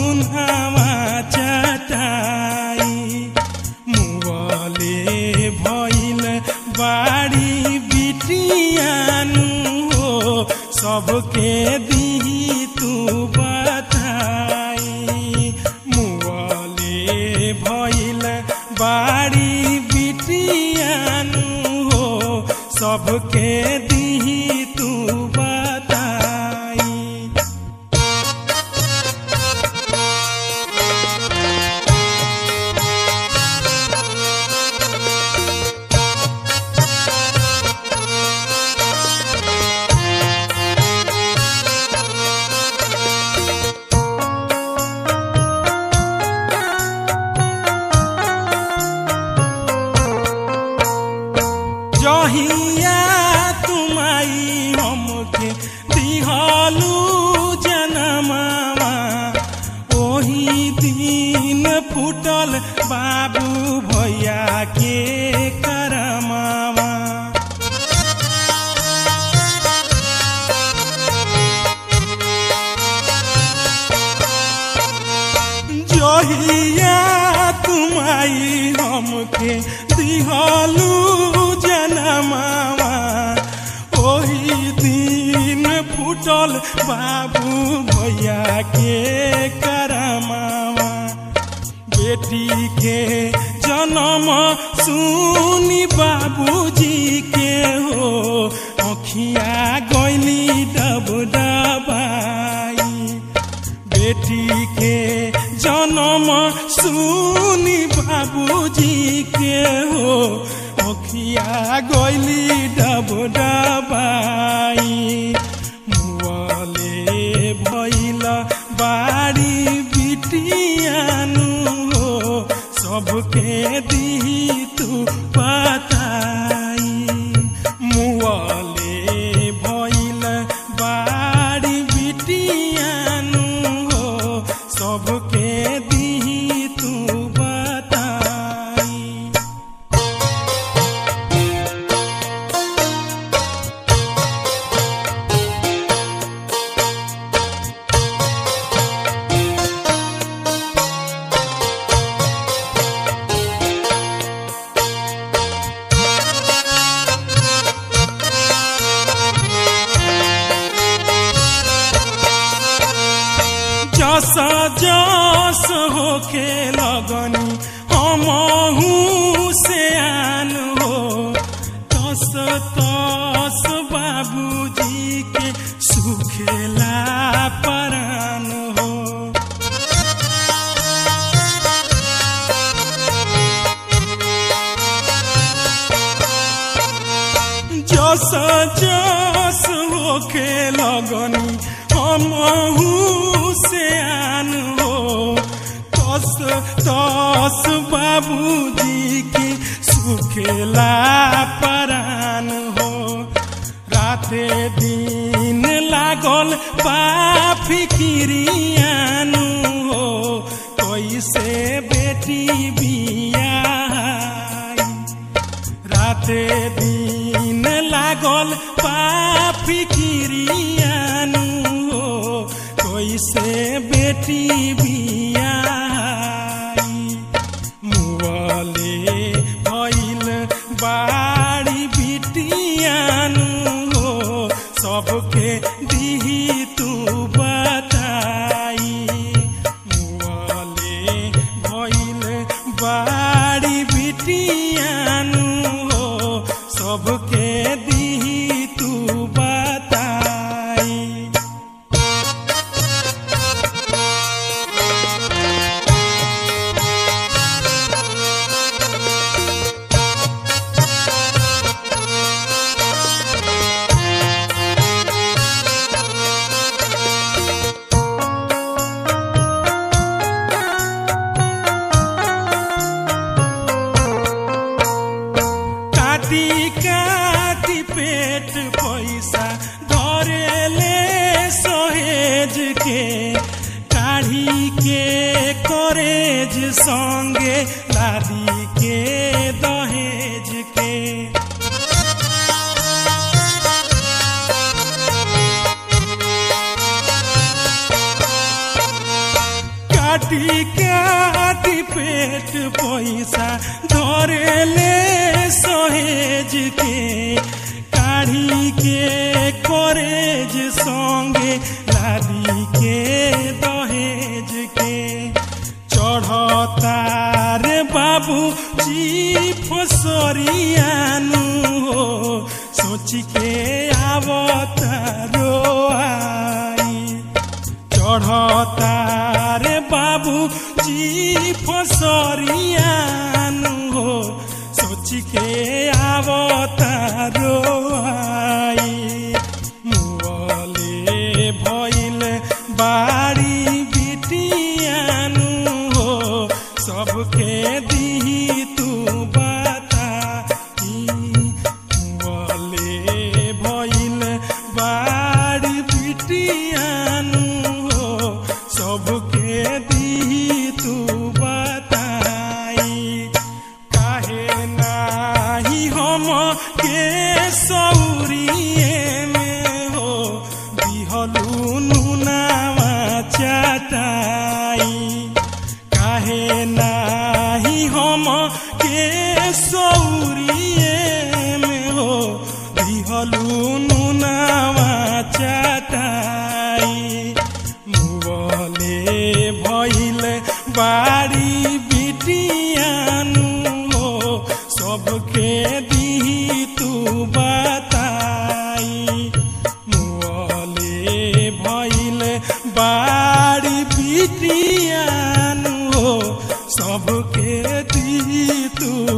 उन्हावा चटाई मुवले भइल बाड़ी बिटियानु हो सबके दी तू बताई मुवले भइल बाड़ी बिटियानु हो सबके दी तू बताई जहिया तुमाई हमके दिहलू जनमावा ओही दिन फुटल बाबू भैया के करमावा जहिया तुमाई हमके दिहलू जनमावा ओही दिन फुटल बाबू भैया के करमावा बेटी के जन्म सुनी बाबूजी के हो अखिया गैली डब डबाई बेटी के जन्म सुनी बाबूजी के हो अखिया गैली डब डबाई मुअले भइल बाड़ी बिटियानु हो सबके दी तू बताई मुअले भइल बाड़ी बिटियानु हो सबके दी तू बताई जस जस होके लगनी हमहू से आन हो तस तस बाबूजी के सुखेला परान हो जस जस होके लगनी हमहू से आन हो तस तस बाबूजी की सुखेला परान हो राते दिन लागल बा फिकिरियानु हो कैसे बेटी बियाई राते दिन लागल पाफी किरियानु हो कैसे बेटी बियाई मुअले भइल बाड़ी बिटियानु हो सबके दिही तू बताई मुअले भइल बाड़ी बिटियानु हो सबके दिही तू बताई काटी काटी पेट पैसा धरेले सहेज के काढ़ी के करेज संगे लादी के दहेज के काटी काटी पेट पैसा धरेले सहेज के काढ़ी के करेज संगे लादी के दहेज के चढ़ता रे बाबू जी फसरियानु हो सोच के आवता रोआई चढ़ता रे बाबू जी फसरियानु हो सोच के आवता रोआई मुअले भइल बाड़ी बिटियानु हो सबके दी तू बता मुअले भइल बाड़ी बिटियानु हो सबके दी तू बताई काहे नाही हम के सौरिए में हो बिहलू नुनावा चाटाई काहे नाही हम के सौरिए में हो बिहलू नुनावा चाटाई मुवले भइल बाड़ी बिटियानु हो सबके दी तू बताई मुअले भइल बाड़ी बिटियानु हो सबके दी तू